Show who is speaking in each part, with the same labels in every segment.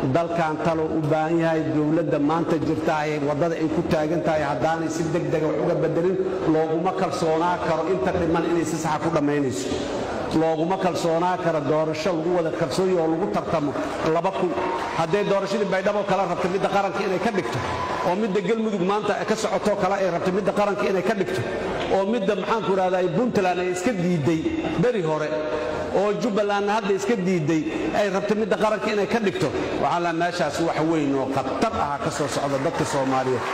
Speaker 1: dalkan taloo u baahan yahay dowladda maanta jirta ay waddada ay ku taagan tahay haddaanay si deg dega wax uga bedelin looguma kalsoonaa karo inta dhiman inay si saxa ku dhammaynayso looguma kalsoonaa karo doorasho lagu wada kalsoonya oo lagu tartamo laba kun hadday doorashadii baydhabo kala rabta midda qaranka inay ka dhigto oo midda gelmudug maanta ka socotoo kale ay rabta midda qaranka inay ka dhigto oo midda maxaanku idhahdaa puntland ay iska diidday beri hore oo jubbalandna hadda iska diidday ay rabta midda qaranka inay ka dhigto waxaa la meeshaas wax weyn oo khatar aha ka soo socda dadka soomaaliyeed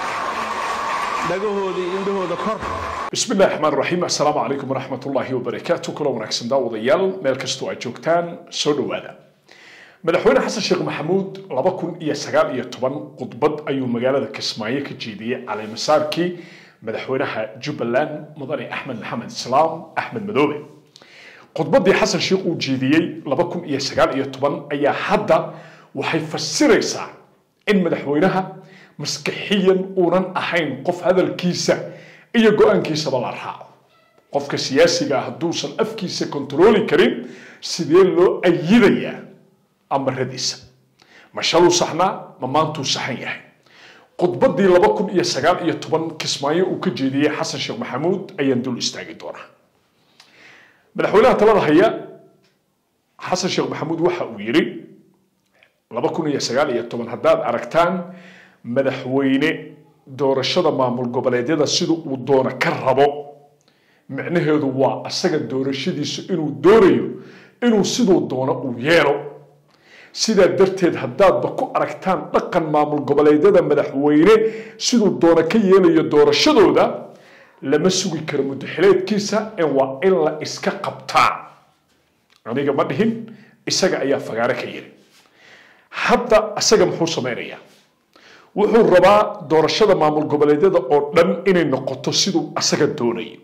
Speaker 1: dhagahoodii indhahooda kor
Speaker 2: بسم الله الرحمن الرحيم السلام عليكم ورحمة الله وبركاته كل ونكسن داود يال ميل كستو أجوكتان سودو هذا مدحوين حسن شيخ محمود لبكون إيا سقال إيا طبان قطبت أيو مقالة كسماية كجيدية على مساركي مدحوينها جبلان مضاني أحمد محمد سلام أحمد مدوبي قطبت حسن شيخ وجيدية لبكون إيا سقال إيا طبان أيا حدا وحي فسريسا إن مدحوينها مسكحيا ونن أحين قف هذا الكيسة iyo go-aankiisaba la raaco qofka siyaasiga hadduusan afkiisa kontarooli karin sidee loo ayidayaa amaradiisa ma shaluu saxnaa ma maantuu saxan yahay khudbadii laba kun iyo sagaal iyo toban kismaayo uu ka jeediyey xasan sheekh maxamuud ayaan dul istaagi doonaa madaxweynaha talada haya xasan sheekh maxamuud waxa uu yidhi laba kun iyo sagaal iyo toban haddaad aragtaan madaxweyne doorashada maamul goboleedyada sida uu doono ka rabo micnaheedu waa asaga doorashadiisu inuu doonayo inuu siduu doono uu yeelo sidaa darteed haddaadba ku aragtaan dhaqan maamul goboleedyada madaxweyne siduu doono ka yeelayo doorashadooda lama sugi karo muddaxileedkiisa ee waa in la iska qabtaa aniga ma dhihin isaga ayaa fagaare ka yiri hadda asaga muxuu samaynayaa wuxuu rabaa doorashada maamul goboleedyada oo dhan inay noqoto siduu asaga doonayo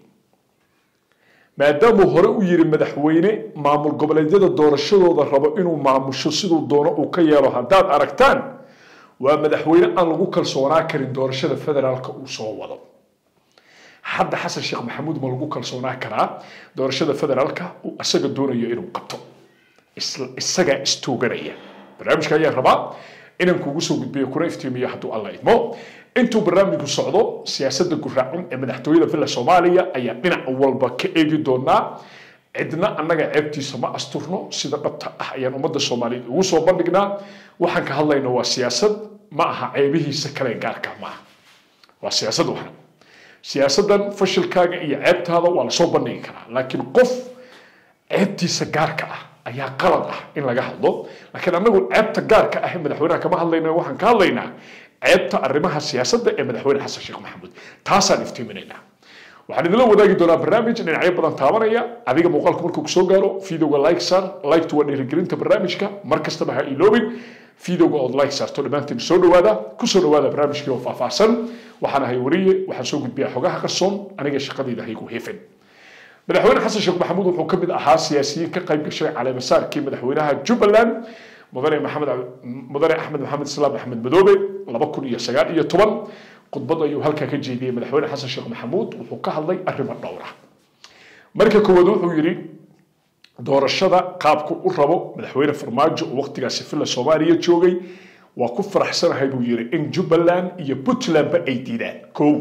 Speaker 2: maadaamuu hore u yiri madaxweyne maamul goboleedyada doorashadooda rabo inuu maamusho siduu doono uu ka yeelo haddaad aragtaan waa madaxweyne aan lagu kalsoonaa karin doorashada federaalka uu soo wado hadda xasan sheekh maxamuud ma lagu kalsoonaa karaa doorashada federaalka uu asaga doonayo inuu qabto isagaa istooganaya barnaamijka ayaa rabaa inaan kugu soo gudbiyo kuna iftiimiyo hadduu alla idmo intuu barnaamijku socdo siyaasadda guraacin ee madaxtooyada villa soomaaliya ayaa dhinac walba ka eegi doonaa cidna annaga ceebtiisa ma asturno sida dhabta ah ayaan ummadda soomaaliyeed ugu soo bandhignaa waxaan ka hadlayna waa siyaasad ma aha ceebihiisa kale gaarka ma aha waa siyaasad waxna siyaasaddan fashilkaaga iyo ceebtaada waa lasoo bandhigi karaa laakiin qof ceebtiisa gaarka ah ayaa qalad ah in laga hadlo laakiin anagu ceebta gaarka ah ee madaxweynaha kama hadlayna waxaan ka hadlaynaa ceebta arrimaha siyaasadda ee madaxweyne xasan sheekh maxamuud taasaan iftiiminaynaa waxaan idinla wadaagi doonaa barnaamij dhinacyo badan taabanaya adiga muuqaalku markuu kusoo gaaro videoga like saar liktu waa dhiirigelinta barnaamijka mar kastaba ha iloobin videoga ood like saarto dhammaantiin soo dhawaada kusoo dhawaada barnaamijkii oo faahfaahsan waxaan ahay wariye waxaan soo gudbiyaa xogaha qarsoon aniga shaqadayda haygu heefin madaxweyne xasan sheekh maxamuud wuxuu ka mid ahaa siyaasiyiin ka qayb gashay caleemasaarkii madaxweynaha jubbaland mudane maxamed mudane axmed maxamed islaam axmed madoobe laba kun iyo sagaal iyo toban khudbad ayuu halkaa ka jeediyey madaxweyne xasan sheekh maxamuud wuxuu ka hadlay arrimo dhowr ah marka koowaad wuxuu yidhi doorashada qaabku u rabo madaxweyne farmaajo oo waqtigaasi villa soomaaliya joogay waa ku faraxsanahay buu yidhi in jubbaland iyo puntlandba ay diidaan kow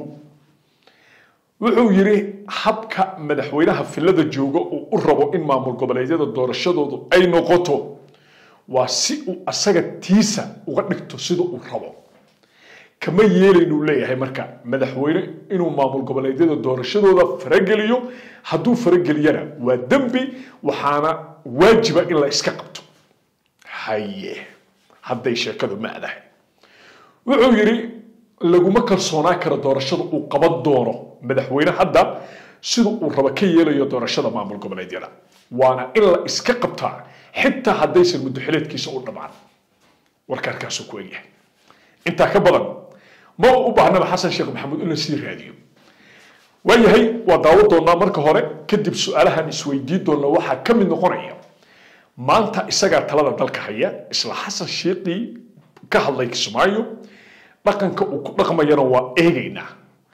Speaker 2: wuxuu yidhi habka madaxweynaha villada jooga uu u rabo in maamul goboleedyada doorashadoodu ay noqoto waa si uu asaga tiisa uga dhigto sida uu rabo kama yeelaynuu leeyahay marka madaxweyne inuu maamul goboleedyada doorashadooda farageliyo hadduu farageliyana waa dembi waxaana waajiba in la iska qabto haye hadday sheekadu ma adahay wuxuu yidhi laguma kalsoonaa karo doorashada uu qaban doono madaxweyne hadda sida uu rabo ka yeelayo doorashada maamul goboleedyada waana in la iska qabtaa xitaa haddaysan muddaxileedkiisa u dhammaan warka halkaasuu ku egyahay intaa ka badan ma u baahnaba xasan sheekh maxamuud in la sii raadiyo waayahay waa daawo doonaa marka hore kadib su-aalahan isweydiin doona waxaa ka mid noqonaya maanta isagaa talada dalka haya isla xasan sheekii ka hadlay kismaayo dhaqanka uu ku dhaqmayana waa eegaynaa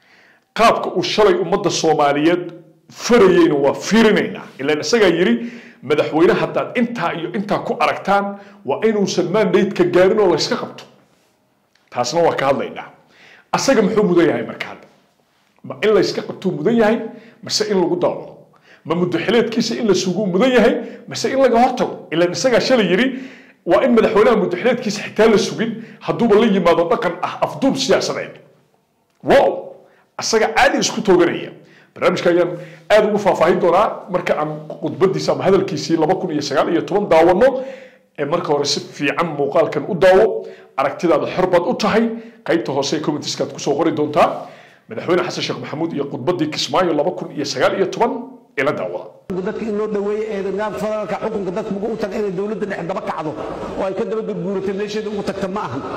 Speaker 2: qaabka uu shalay ummadda soomaaliyeed farayeyna waa fiirinaynaa ilaan isagaa yidhi madaxweyne haddaad intaa iyo intaa ku aragtaan waa inuusan mandate-ka gaarin oo layska qabto taasna waa ka hadlaynaa asaga muxuu mudan yahay marka hadda ma in layska qabtuu mudan yahay mase in lagu daawado ma muddaxileedkiisa in la suguu mudan yahay mase in laga hortago ilaan isagaa shalay yidhi waa in madaxweynaha muddaxileedkiisa xitaa la sugin hadduuba la yimaado dhaqan ah afduub siyaasadeed wow asaga caadi isku tooganaya barnaamijka ayaan aad ugu faahfaahin doonaa marka aan khudbadiisa ama hadalkiisii laba kun iyo sagaal iyo toban daawano ee marka hore si fiican muuqaalkan u daawo aragtidaada xor baad u tahay qaybta hoose ee commentiskaad kusoo qori doontaa madaxweyne xasan sheekh maxamuud iyo khudbadii kismaayo laba kun iyo sagaal iyo toban ee la daawada
Speaker 1: dadka in loo dhaweeyo ee nidaamka federaalka xukunka dadka ugu u taga inay dowladda dhex daba kacdo oo ay ka daba gurguuratay meesheeda ugu tagta ma ahan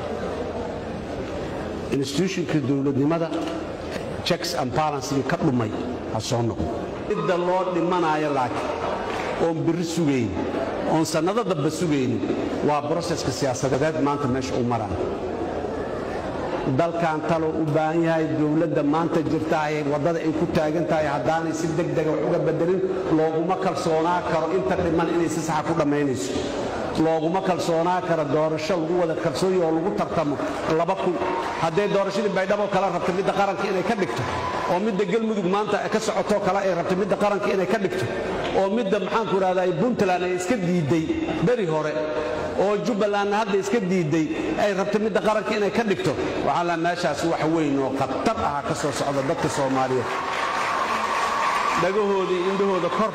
Speaker 1: institutionka dowladnimada checks and balancing ka dhumay ha soo noqo midda loo dhimanayo laakiin oon birri sugayn oon sannado damba sugayn waa broseska siyaasadeed maanta meesha u maraya dalkan taloo u baahan yahay dowladda maanta jirtaay waddada ay ku taagan tahay haddaanay si degdega wax uga bedelin looguma kalsoonaa karo inta dhiman inay si saxa ku dhammaynayso looguma kalsoonaa karo doorasho lagu wada kalsoonya oo lagu tartamo laba kun hadday doorashadii baydhabo kala rabta midda qaranka inay ka dhigto oo midda galmudug maanta ka socotoo kale ay rabta midda qaranka inay ka dhigto oo midda maxaanku idhahdaa puntland ay iska diidday beri hore oo jubbalandna hadda iska diidday ay rabta midda qaranka inay ka dhigto waxaa la meeshaas wax weyn oo khatar aha ka soo socda dadka soomaaliyeed dhagahooda iyo indhahooda kor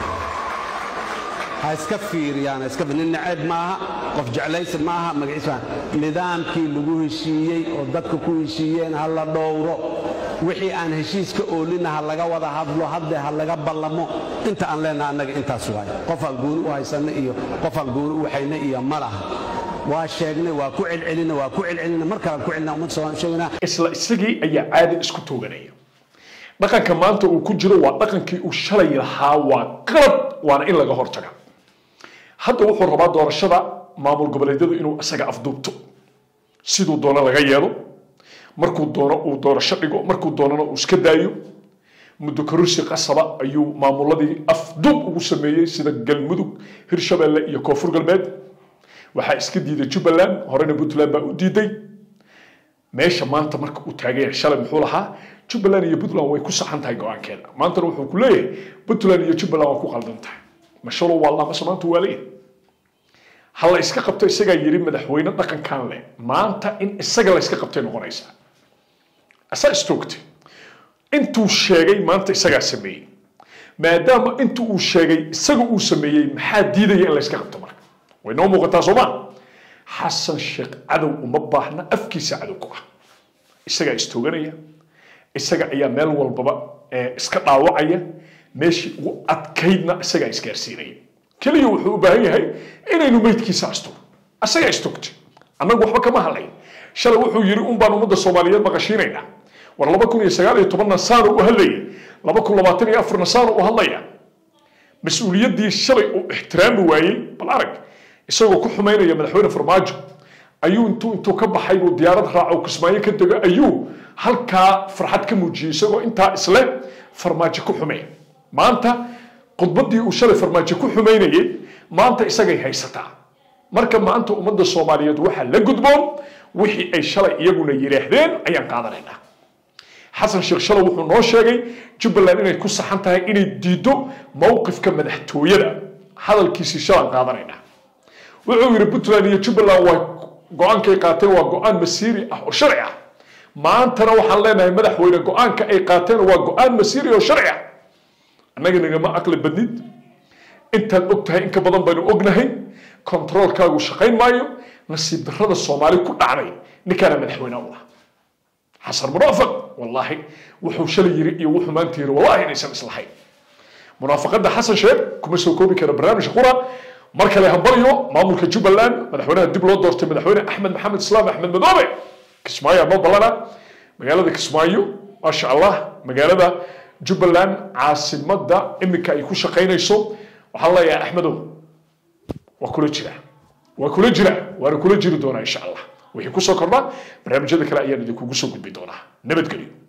Speaker 1: ha iska fiiriyaan ha iska nin naceeb maaha qof jeclaysi maaha magaciis maaha nidaamkii lagu heshiiyey oo dadka ku heshiiyeen ha la dhowro wixii aan heshiiska oolina ha laga wada hadlo hadde ha laga ballamo inta aan leenaha annaga intaas waaye qofaan gooni u haysanna iyo qofaan gooni u waxayna iyo ma laha waa sheegnay waa ku celcelina waa ku celcelina mar kalaan ku celina ummadda soomaali sheegnaa
Speaker 2: isla isagii ayaa caadi isku tooganaya dhaqanka maanta uu ku jiro waa dhaqankii uu shalay lahaa waa qalad waana in laga hortaga hadda wuxuu rabaa doorashada maamul goboleedyadu inuu isaga afduubto siduu doono laga yeelo markuu doono uu doorasho dhigo markuu doonana uu iska daayo muddo kororsi qasaba ayuu maamuladii afduub ugu sameeyey sida galmudug hirshabelle iyo koonfur galbeed waxaa iska diiday jubbaland horena puntland baa u diiday meesha maanta marka uu taagan yahay shalay muxuu lahaa jubbaland iyo puntland way ku saxan tahay go-aankeeda maantana wuxuu ku leeyahay puntland iyo jubbaland waa ku qaldan tahay mashalow waa lama samaanta waa leeyahay ha la iska qabto isagaa yidhi madaxweyne dhaqankan leh maanta in isaga la iska qabtay noqonaysaa asaa istoogtay intuu sheegay maanta isagaa sameeyey maadaama intu uu sheegay isaga uu sameeyey maxaa diidaya in la iska qabto marka way noo muuqataa sooma xasan sheekh cadow uma baahna afkiisa cadow ku ah isagaa istooganaya isaga ayaa meel walbaba iska dhaawacaya meeshii ugu adkaydna isagaa isgaarsiinaya keliya wuxuu u baahan yahay inaynu meydkiisa asto isagaa istogtay annagu waxba kama hadlayn shalay wuxuu yidhi un baan ummadda soomaaliyeed maqashiinaynaa war laba kun iyo sagaal iyo tobanna saano u hadlayay laba kun labaatan iyo afarna saano u hadlaya mas-uuliyaddii shalay uu ixtiraami waayey bal arag isagoo ku xumaynaya madaxweyne farmaajo ayuu intuu intuu ka baxay buu diyaarad raaco kismaayo ka dego ayuu halkaa farxad ka muujiyey isagoo intaa isle farmaajo ku xumeey maanta khudbaddii uu shalay farmaajo ku xumaynayey maanta isagay haysataa marka maanta ummadda soomaaliyeed waxaa la gudboon wixii ay shalay iyaguna yidhaahdeen ayaan qaadanaynaa xasan sheekh shalay wuxuu noo sheegay jubbaland inay ku saxan tahay inay diiddo mowqifka madaxtooyada hadalkiisii shalaan qaadanaynaa wuxuu yidhi puntland iyo jubbaland waa go-aankay qaateen waa go-aan masiiri ah oo sharci ah maantana waxaan leenahay madaxweyne go-aanka ay qaateen waa go-aan masiiri oo sharci ah annaga nagama aqli badnid intaad og tahay in ka badan baynu ognahay kontaroolkaagu shaqayn maayo nasiib darrada soomaali ku dhacday ninkaana madaxweyne u ah xasan munaafiq wallaahi wuxuu shalay yiri iyo wuxuu maanta yiri wallaahi inaysan islahayn munaafaqada xasan sheekh kuma soo koobi kara barnaamijka qura mar kale hambalyo maamulka jubbaland madaxweynaha dib loo doortay madaxweyne axmed maxamed islaam axmed madoobe kismaayo noo ballana magaalada kismaayo maasha allah magaalada jubbaland caasimada iminka ay ku shaqaynayso waxaan leeyahay axmedow waa kula jira waa kula jira waana kula jiri doonaa insha allah wixii kusoo kordha barnaamijyada kale ayaan idinkugu soo gudbi doonaa nabadgelyo